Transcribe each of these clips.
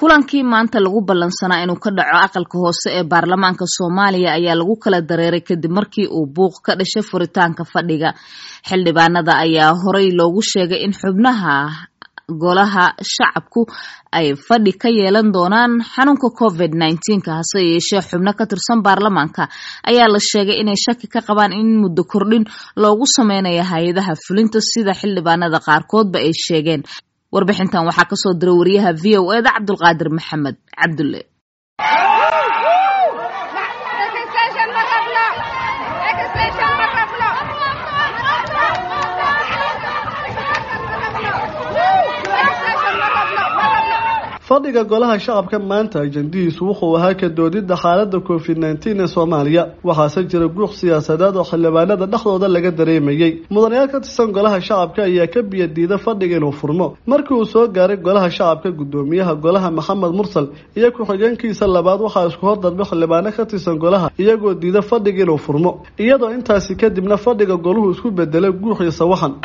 kulankii maanta lagu ballansanaa inuu ka dhaco aqalka hoose ee baarlamaanka soomaaliya ayaa lagu kala dareeray kadib markii uu buuq ka dhashay furitaanka fadhiga xildhibaanada ayaa horey loogu sheegay in xubnaha golaha shacabku ay fadhi ka yeelan doonaan xanuunka covid nneteen-ka hase yeeshee xubno ka tirsan baarlamaanka ayaa la sheegay inay shaki ka qabaan in muddo kordhin loogu sameynayo hay-adaha fulinta sida xildhibaanada qaarkoodba ay sheegeen warbixintan waxaa kasoo diray wariyaha v o eda cabdulqaadir maxamed cabdulle fadhiga golaha shacabka maanta ajandihiisu wuxuu ahaa ka doodidda xaaladda covid nneteen ee soomaaliya waxaase jira guuq siyaasadeed oo xildhibaanada dhexdooda laga dareemayey mudanayaal ka tirsan golaha shacabka ayaa ka biyadiida fadhiga inuu furmo markii uu soo gaaray golaha shacabka guddoomiyaha golaha maxamed mursal iyo ku-xigeenkiisa labaad waxaa isku hordadba xildhibaano ka tirsan golaha iyagoo diida fadhiga inuu furmo iyadoo intaasi kadibna fadhiga goluhu isku bedelay guux iyo sawaxan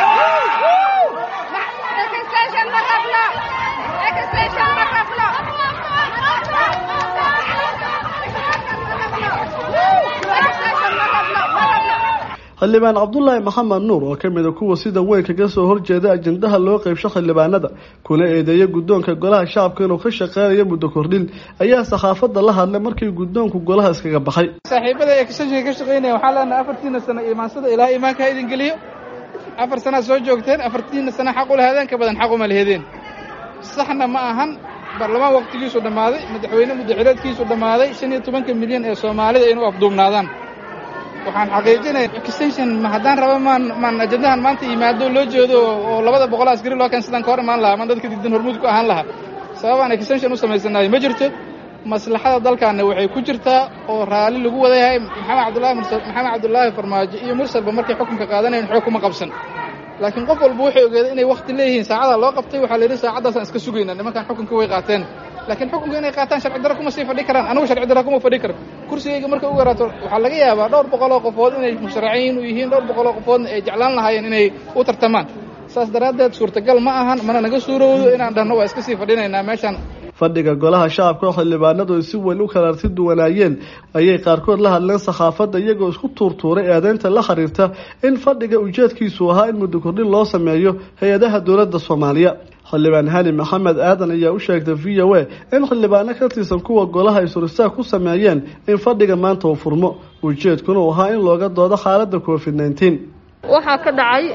xildhibaan cabdulaahi maxamed nuur oo kamid a kuwa sida weyn kaga soo horjeeda ajendaha loo qeybsho xildhibaanada kuna eedeeya guddoonka golaha shacabka inuu ka shaqeynayo muddo kordhin ayaa saxaafadda la hadlay markii guddoonku golaha iskaga baxay saaxiibada extensionka ka shaqeynaya waxaa leenahay afartiina sano imaansada ilaa imaanka ha idin geliyo afar sanaa soo joogteen afartiina sana xaq u lahadeen ka badan xaq uma lahedeen saxna ma ahan baarlamaan waqtigiisu dhammaaday madaxweyne muddaxileedkiisu dhammaaday shan iyo tobanka milyan ee soomaalida inuu afduubnaadaan waxaan xaqiijinaya extension ma haddaan raba maan maan ajandahan maanta yimaado loo jeedo oo labada boqol askari loo keen sidaan ka hor imaan lahaa maan dadka diidan hormuud ku ahaan lahaa sababaan extension u samaysanayo ma jirto maslaxada dalkaana waxay ku jirtaa oo raalli lagu wada yahay maxamed cabdullahi mursal maxamed cabdullaahi farmaajo iyo mursalba markay xukunka qaadanayn xoog kuma qabsan laakiin qof walba wuxuu ogeeday inay wakti leeyihiin saacadaa loo qabtay waxaa la yidhi saacaddaasaan iska sugayna nimankan xukunka way qaateen laakiin xukunka inay qaataan sharci darro kuma sii fadhi karaan anigu sharci darro kuma fadhi karo kursigayga marka u yaraato waxaa laga yaabaa dhowr boqoloo qofood inay musharaciin u yihiin dhowr boqoloo qofoodna ay jeclaan lahaayeen inay u tartamaan saas daraaddeed suurtagal ma ahan mana naga suurowdo inaan dhahno waa iska sii fadhinaynaa meeshaan fadhiga golaha shacabka oo xildhibaanadu ay si weyn u kala arti duwanaayeen ayay qaarkood la hadleen saxaafadda iyagoo isku tuurtuuray eedeynta la xiriirta in fadhiga ujeedkiisu ahaa in muddo kordhin loo sameeyo hay-adaha dowladda soomaaliya xildhibaan hani maxamed aadan ayaa u sheegtay v o a in xildhibaano ka tirsan kuwa golaha ay suristaag ku sameeyeen in fadhiga maanta uu furmo ujeedkuna uu ahaa in looga doodo xaaladda covid nneteen waxaa ka dhacay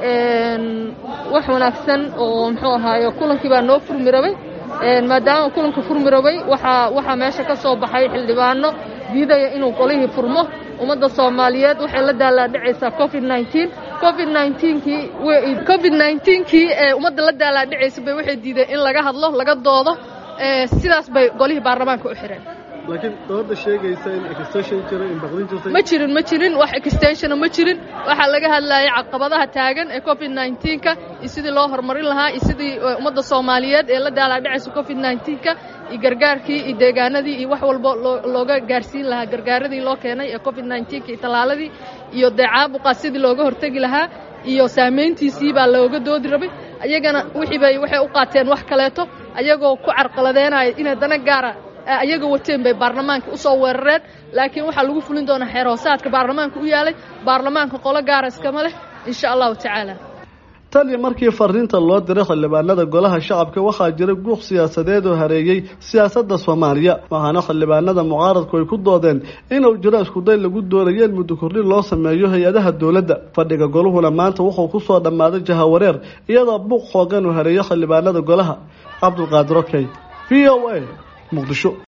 wax wanaagsan oo muxuu ahaaye kulankii baa noo furmi rabay maadaama kulanka furmi rabay waxaa waxaa meesha ka soo baxay xildhibaano diidaya inuu qolihii furmo ummadda soomaaliyeed waxay la daalaadhicaysaa covid nneteen covid nneteenkii covid nneteenkii ee ummadda la daalaadhicaysa bay waxay diideen in laga hadlo laga doodo sidaas bay golihii baarlamaanka u xireen laakiin dooda sheegaysa in extension jiro in baqdin jirtay ma jirin ma jirin wax extensiona ma jirin waxaa laga hadlayay caqabadaha taagan ee covid nneteenka iyo sidii loo horumarin lahaa iyo sidii ummadda soomaaliyeed ee la daalaadhicaysa covid nneteenka iyo gargaarkii iyo deegaanadii iyo wax walba looga gaarsiin lahaa gargaaradii loo keenay ee covid nneteenka iyo tallaaladii iyo dee caabuqa sidii looga hortegi lahaa iyo saamayntiisii baa looga doodi rabay ayagana wixii bay waxay u qaateen wax kaleeto ayagoo ku carqaladeenaya inay dana gaara ayaga wateen bay baarlamaanka u soo weerareen laakiin waxaa lagu fulin doonaa xeer hoosaadka baarlamaanka u yaalay baarlamaanka qolo gaara iskama leh insha allahu tacaala tan iyo markii fariinta loo diray xildhibaanada golaha shacabka waxaa jira guuq siyaasadeed oo hareeyey siyaasadda soomaaliya waxaana xildhibaanada mucaaradku ay ku doodeen inuu jiro iskuday lagu doonayo in muddo kordhin loo sameeyo hay-adaha dowladda fadhiga goluhuna maanta wuxuu ku soo dhammaaday jahawareer iyadoo buuq xoogan uu hareeyo xildhibaanada golaha cabdulqaadir okey v o a muqdisho